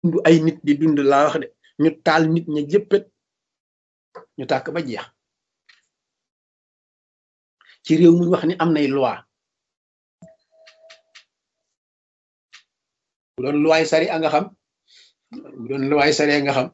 dund ay nit di dund laa wax de ñu taal nit ña jëppët ñu tàkk ba jeex ci réew mu wax ni am nay loi bu doon loi sari a nga xam bu doon loi sari a nga xam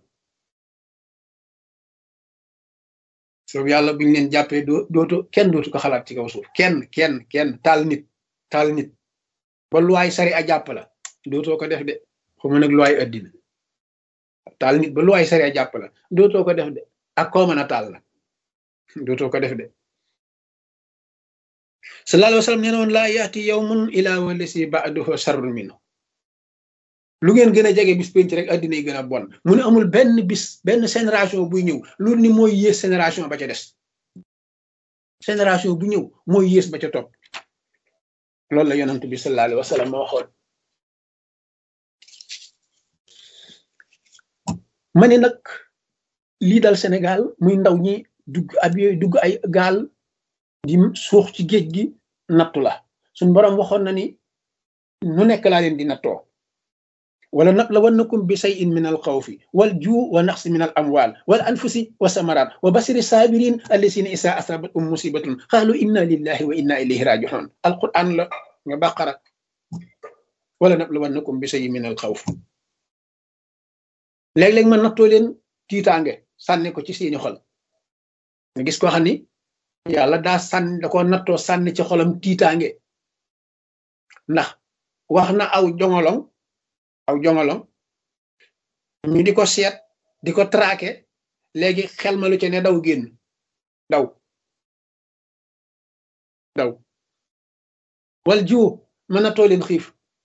soobu yàlla buñu leen jàppee doo dootu kenn dootu ko xalaat ci kaw suuf kenn kenn kenn taal nit taal nit ba loi sari a jàpp la dootoo ko def de xuma nag loi addina taal nit ba loi sari a jàpp la dootoo ko def de ak koo mën a taal la dootoo ko def de sallallahu alayhi wa sallam nee na woon laa yaati yawmun ilaa walasi ba'dahu sharrun minhu lu ngeen gën a jege bis penc rek addina yi gën a bon mu ne amul benn bis benn génération buy ñëw loolu ni mooy yées génération ba ca des génération bu ñëw mooy yées ba ca topp loolu la yonent bi sallallahu alayhi wa sallam ma waxoon ma ne nag lii dal Sénégal muy ndaw ñi dugg ab yooyu dugg ay gaal di suux ci géej gi nattu la suñ boroom waxoon na ni nu nekk laa leen di nattoo wala nablawannakum bi shay'in min al xawfi wal juu wa naqsi min al amwal wal anfusi wa samarat wa basiri sabirin allasina isa asabatum musibatun qalu inna lillahi wa inna ilayhi raji'un alquran la nga baqara wala nablawannakum bi shay'in min al xawf léeg-léeg ma nattoo leen tiitaange sànni ko ci seeni xol nga gis ko xam ni yàlla daa sànni da ko nattoo sànni ci xolam tiitaange ndax wax na aw jongolong aw jongolong ñu di ko seet di ko traqué léegi xel ma lu ci ne daw génn daw daw wal jiw mën na too leen xiif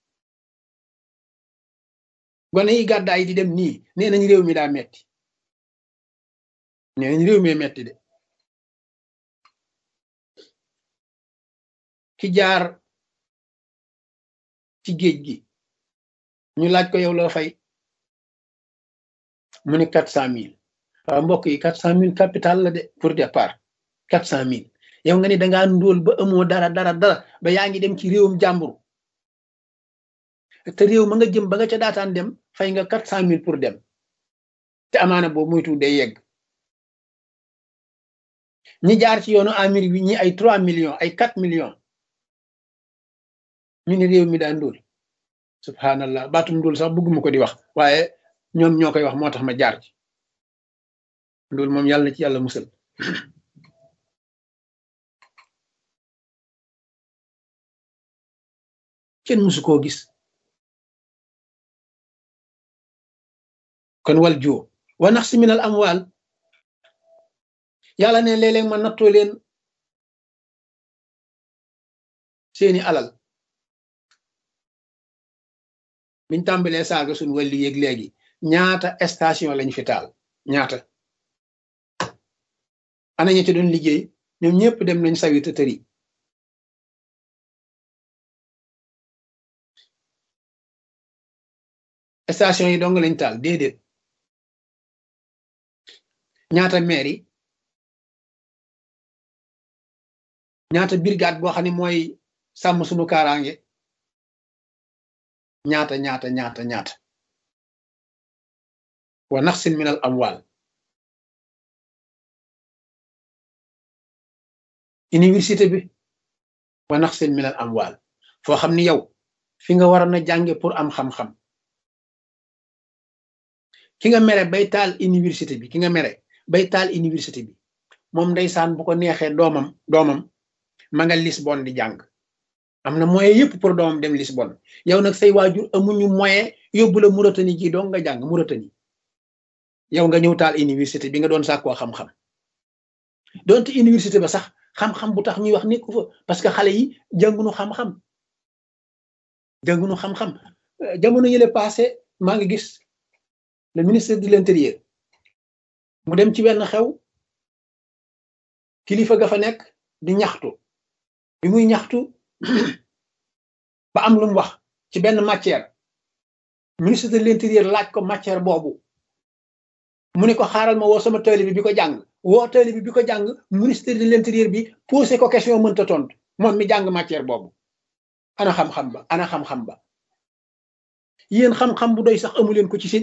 gone yi gàddaay di dem nii nee nañ réew mi daa metti nee nañ réew mi metti de ki jaar ci géej gi ñu laaj ko yow loo fay mu ne quatre cent mille waaw mbokk yi quatre cent mille capital la de pour départ quatre cent mille yow nga ni dangaa ndóol ba amoo dara dara dara ba yaa ngi dem ci réewum jàmbur te réew ma nga jëm ba nga ca daataan dem fay nga quatre cent mille pour dem te amaana boobu muytu day yegg ñi jaar ci yoonu Amérique bi ñi ay trois millions ay quatre millions ñu ne réew mi daa ndóol subhanallah baatum ndóol sax bëgguma ko di wax waaye ñoom ñoo koy wax moo tax ma jaar ci ndóol moom yàlla na ci yàlla musal kenn musu koo gis kon wal joo wa nax si minal amwaal yàlla ne léeg-léeg ma nattoo leen seeni alal biñ tàmbalee saaga suñ wàlli yéeg léegi ñaata station lañ fi taal ñaata ana ña ci doon liggéey ñoom ñëpp dem nañ sawi te tëri station yi dong lañ taal déedéet ñaata maire yi ñaata brigade boo xam ne mooy sàmm suñu kaaraange ñaata ñaata ñaata ñaata wa naxsin min al amwal université bi wa naxsin min al amwal foo xam ni yow fi nga waroon a jànge pour am xam-xam ki nga mere bay taal université bi ki nga mere bay taal université bi moom ndeysaan bu ko neexee doomam doomam ma nga Lisbonne di jàng am na moyen yëpp pour doomam dem Lisbonne yow nag say waajur amuñu moyen yóbbu la Mauritanie ji dong nga jàng Mauritanie yow nga ñëw taal université bi nga doon sàkkoo xam-xam donte université ba sax xam-xam bu tax ñuy wax nekku fa parce que xale yi jàngunu xam-xam jàngunu xam-xam jamono yële passé maa ngi gis le ministre de l'intérieur mu dem ci wenn xew kilifa ga fa nekk di ñaxtu bi muy ñaxtu ba am lu mu wax ci benn matière ministre de l'intérieur laaj ko matière boobu mu ne ko xaaral ma woo sama taalibe bi ko jàng woo taalibe bi ko jàng ministre de l'intérieur bi posé ko question mënta tontu moom mi jàng matière boobu ana xam-xam ba ana xam-xam ba yéen xam-xam bu doy sax amu leen ko ci seen